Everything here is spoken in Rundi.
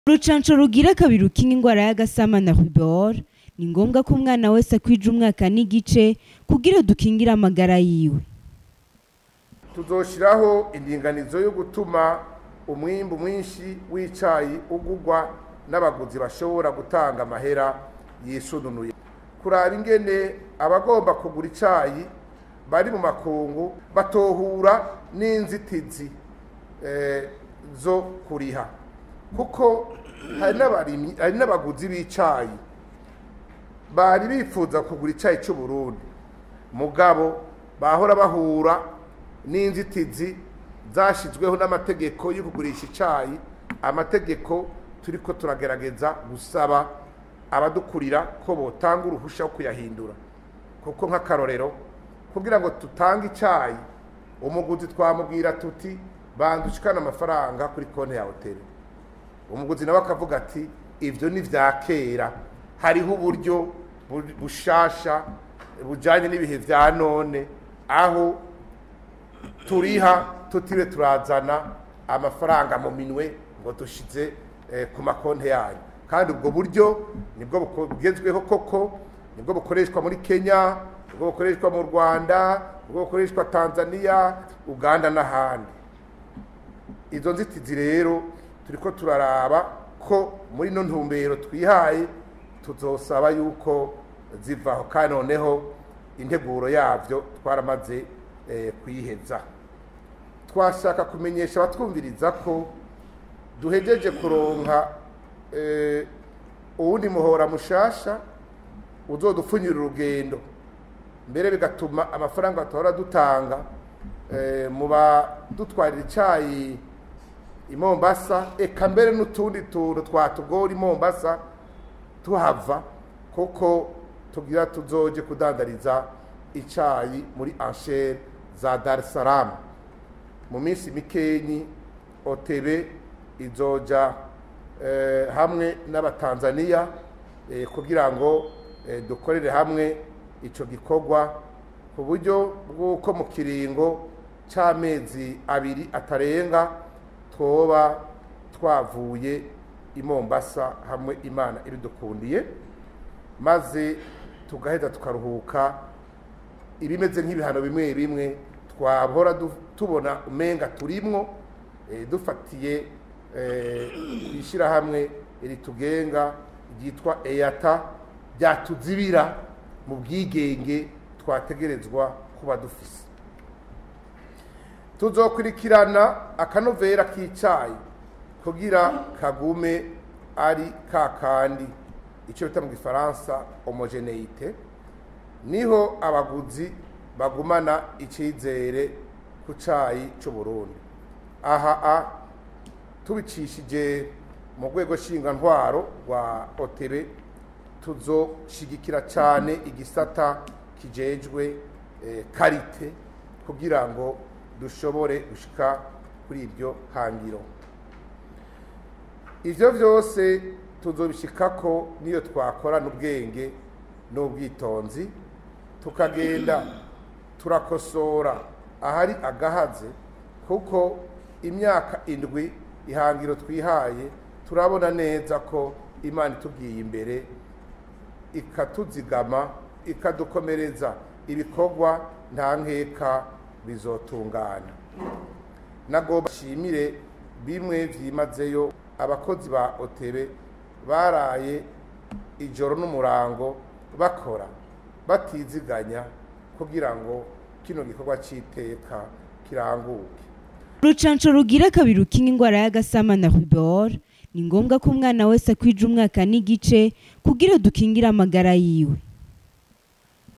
urucanco rugira kabiri rukinga ingwara y'agasama na rubor ni ngombwa ko umwana wese akwija umwaka n'igice kugira dukingire amagara yiwe tuzoshiraho indinganizo yo gutuma umwimbu mwinshi w'icayi ugurwa n'abaguzi bashobora gutanga amahera yisununuye kuraba ingene abagomba kugura icayi bari mu makungu batohura n'inzitizi eh, zo kuriha kuko hari n'abarimyi hari n'abaguzi b'icayi bari bifuza kugura icayi c'u Burundi mugabo bahora bahura n'inzitizi zashizweho n'amategeko yo kugurisha icayi amategeko turiko turagerageza gusaba abadukurira ko botanga uruhusha wo kuyahindura kuko nk'akarorero kugira ngo tutange icayi umuguzi twamubwira tuti bandushikana amafaranga kuri konti ya hoteli umuguzi nawe akavuga ati ivyo ni vya kera hariho uburyo bu- bushasha bujanye n'ibihe vya none aho turiha tutiriwe turazana amafaranga mu minwe ngo dushize eh, ku makonti yanyu kandi ubwo buryo nibwo buko- bugezweho koko nibwo bukoreshwa muri kenya nibwo bukoreshwa mu rwanda nibwo bukoreshwa tanzania uganda n'ahandi izo nzitizi rero turiko turaraba ko muri ino ntumbero twihaye tuzosaba yuko zivaho kandi noneho integuro yavyo twaramaze eh, kuyiheza twashaka kumenyesha abatwumviriza ko duhejeje kuronka eh, uwundi muhora mushasha uzodupfunyira urugendo mbere bigatuma amafaranga tuhora dutanga eh, mu badutwarira icayi i Mombasa eka mbere n'utundi tuntu twatugora i Mombasa tuhava kuko tugira tuzoje kudandariza icayi muri anchere za Dar es Salaam mu minsi mikenyi otebe izoja eh, hamwe n'abatanzaniya eh, kugira ngo eh, dukorere hamwe ico gikorwa ku buryo bw'uko mu kiringo c'amezi abiri atarenga twoba twavuye i Mombasa hamwe imana ibidukundiye maze tugaheza tukaruhuka ibimeze nk'ibihano bimwe bimwe twahora du- tubona umenga turimwo eh, dufatiye eh, ishyirahamwe ritugenga ryitwa eyata ryatuzibira mu bwigenge twategerezwa kuba dufise tuzokurikirana akanovera k'icayi kugira kagume ari kakandi icyo bita mu gifaransa homogeneite niho abaguzi bagumana icizere ku cayi c'u Burundi aha a tubicishije mu rwego ntwaro rwa otebe tuzoshigikira cane igisata kijejwe eh, karite kugira ngo dushobore gushika kuri ibyo hangiro ivyo vyose tuzobishikako niyo twakorana ubwenge n'ubwitonzi tukagenda turakosora ahari agahaze kuko imyaka indwi ihangiro twihaye turabona neza ko imana itubwiye imbere ikatuzigama ikadukomereza ibikorwa nta nkeka bizotungana nagomba nshimire bimwe vyimazeyo abakozi ba otebe baraye ijoro n'umurango bakora batiziganya kugira ngo kino gikorwa c'iteka kiranguke urucanco rugira kabiri rukinga ingwara y'agasama na rubor ni ngombwa ko umwana wese akwija umwaka n'igice kugira dukingire amagara yiwe